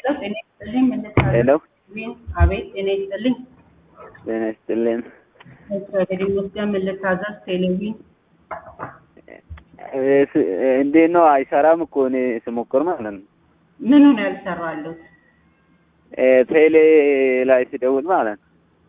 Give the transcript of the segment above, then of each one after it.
ጤና ይስጥልኝ እንድታዘዝ ሄሎ አቤት ጤና ይስጥልኝ ጤና ይስጥልን። እግዚአብሔር ይመስገን ምን ልታዘዝ ቴሌቪዥን እንዴት ነው? አይሰራም እኮ እኔ ስሞክር ማለት ነው። ምኑ ነው ያልሰራሉት? ቴሌ ላይ ስደውል ማለት ነው።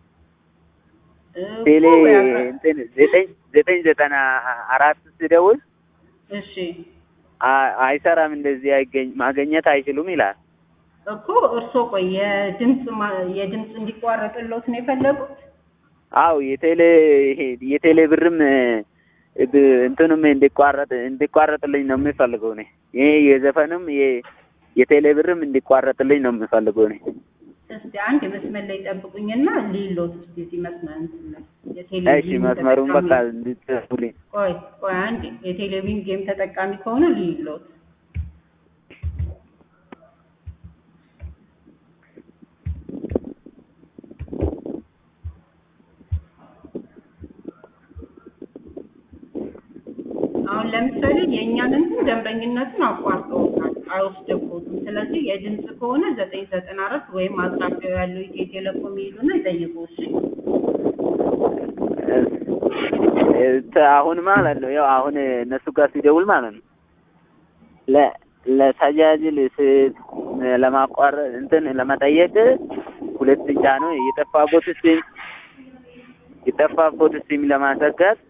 እኮ ቴሌ ያፈ- እንትን ዘጠኝ ዘጠኝ ዘጠና አራት ስደውል እሺ አ- አይሰራም፣ እንደዚህ አይገኝ ማገኘት አይችሉም ይላል። እኮ እርስዎ ቆይ የድምፅ ማ- የድምፅ እንዲቋረጥሎት ነው የፈለጉት? አው የቴሌ ይሄ የቴሌ ብርም ብ- እንትኑም እንዲቋረጥ እንዲቋረጥልኝ ነው የምፈልገው እኔ። ይሄ የዘፈንም የ- የቴሌ ብርም እንዲቋረጥልኝ ነው የምፈልገው እኔ። እስቲ አንድ መስመር ላይ ጠብቁኝና ሊሎት እስቲ እዚህ መስመር እንትን ላይ እሺ የቴሌቪዥን መስመሩን በቃ ተጠቃሚ- እንድትጽፉልኝ። ቆይ ቆይ አንድ የቴሌቪዥን ጌም ተጠቃሚ ከሆነ ሊሎት አሁን ለምሳሌ የእኛን እንትን ደንበኝነቱን አቋርጠውታል፣ አይወስደቦትም። ስለዚህ የድምፅ ከሆነ ዘጠኝ ዘጠና አራት ወይም አቅራቢያው ያለው ኢትዮ ቴሌኮም ይሄዱና ይጠይቁ። እሺ እ- አሁን ማለት ነው ያው አሁን እነሱ ጋር ሲደውል ማለት ነው ለ ለተጃጅል ስ- ለማቋረጥ እንትን ለመጠየቅ ሁለት ብቻ ነው የጠፋቦት ሲም የጠፋቦት ሲም ለማሰጋት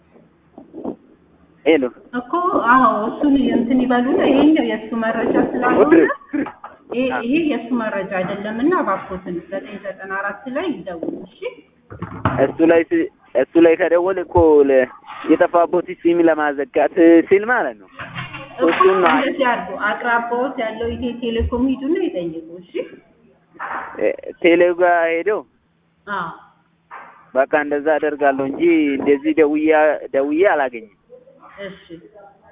ሄሎ እኮ አዎ፣ እሱን እንትን ይበሉና ይሄኛው የእሱ መረጃ ስላልሆነ ይሄ ይሄ የእሱ መረጃ አይደለም እና እባክዎትን ዘጠኝ ዘጠና አራት ላይ ይደውሉ። እሺ እሱ ላይ ስ- እሱ ላይ ከደወል እኮ ለ- የጠፋቦት ሲም ለማዘጋት ሲል ማለት ነው እኮ እሱን ነው እንደዚህ አድርጉ። አቅራቢያዎት ያለው ኢትዮ ቴሌኮም ሂዱና ይጠይቁ። እሺ እ- ቴሌው ጋር ሄደው አዎ በቃ እንደዛ አደርጋለሁ እንጂ እንደዚህ ደውዬ ደውዬ አላገኝም። እሺ